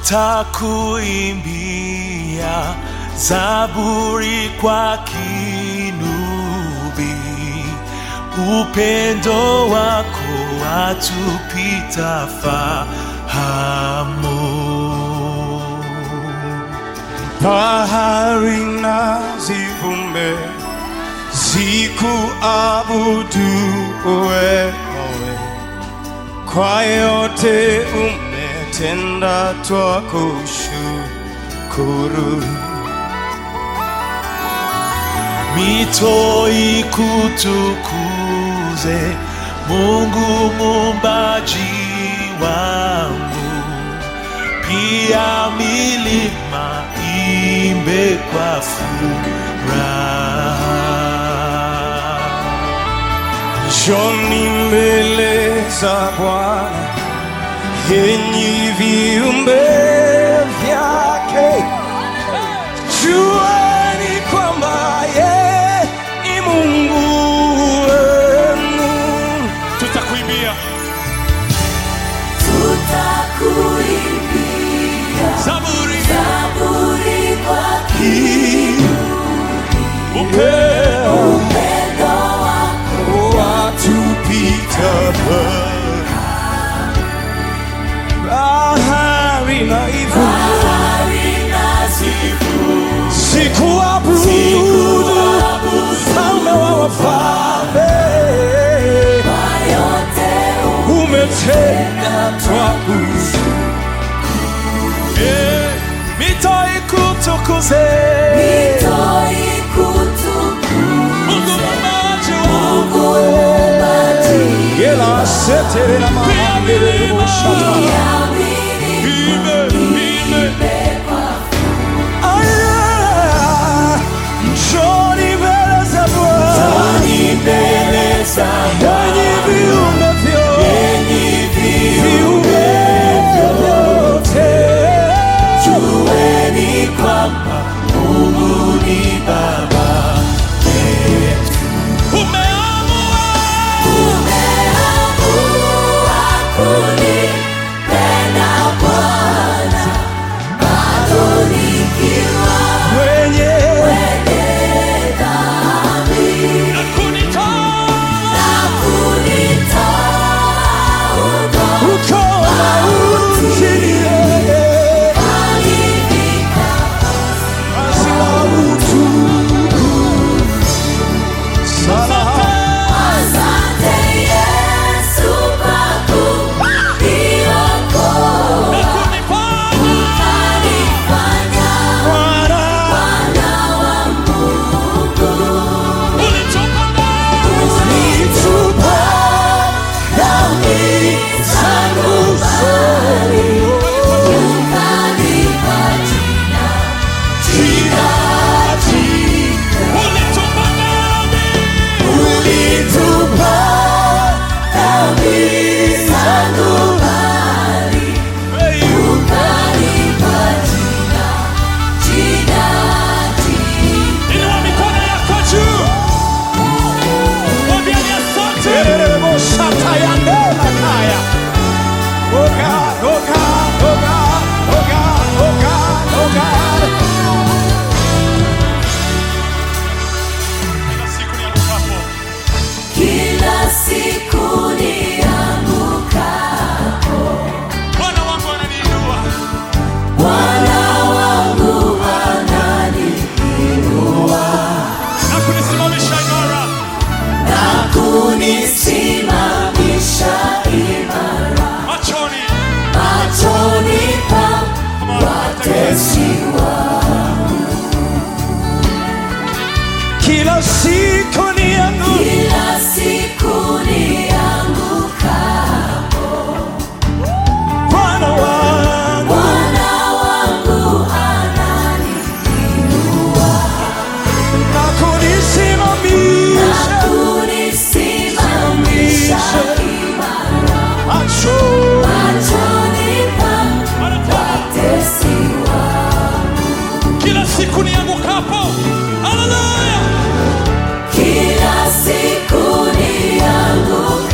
tutakuimbia zaburi kwa kinubi, upendo wako watupita fahamu. bahari na zivume zikuabudu wewe, kwa yote umetenda, twakushukuru. mito ikutukuze Mungu muumbaji wangu, pia milima imbe kwa furaha. Njoni mbele za Bwana, enyi viumbe vyake, jueni kwamba yeye ni Mungu wenu. Tutakuimbia Tutakuimbia zaburi zaburi kwa upeo upendo wako watupita bahari na ivu bahari na zivu sikuabudu mfalme wa wafalme kwa yote umetenda twakushukuru. Eh, mito ikutukuze umito ikutukuze Mungu muumbaji wangu, Mungu muumbaji Yela setere na mahandele boshata. ya milima imbe kwa Aya, njoni mbele za Bwana, mbele za enyi viumbe vyote, viumbe vyote. jueni kwamba Mungu ni Baba yetu. Umeamua Umeamua kunipenda Bwana, bado nikiwa Mwenye mwenye dhambi na kunitoa na kunitoa udhoni uko mautini, alivika basi na utukufu. Salaha. Asante Yesu kwa kuniokoa, na kunifanya ukanifanya Bwana, mwana wa Mungu. ulichopa Ulitupa dhambi zangu mbali, ukanipa jina, jina jipya. ulitupa nami Ulitupa dhambi zangu mbali, ukanipa jina, jina jipya. inua mikono yako juu mwambie ni asante Tererebo shata ya ndela kaya. Oh God, oh God, oh God, oh God, oh God, oh God. kila siku niangukapo Kila siku niangukapo, Bwana wangu ananiinua Bwana wangu ananiinua na kunisimamisha imara na kunisimamisha imara machoni machoni pa watesi Kila siku niangu Kila siku niangukapo, Bwana wangu Bwana wangu ananiinua na na kunisimamisha kunisimamisha imara macho machoni pa watesi kila siku niangukapo haleluya Kila siku niangukapo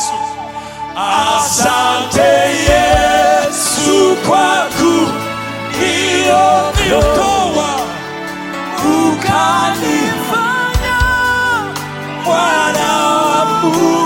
Yesu. Asante Yesu kwa kuniokoa Niokoa ukanifanya mwana wa Mungu.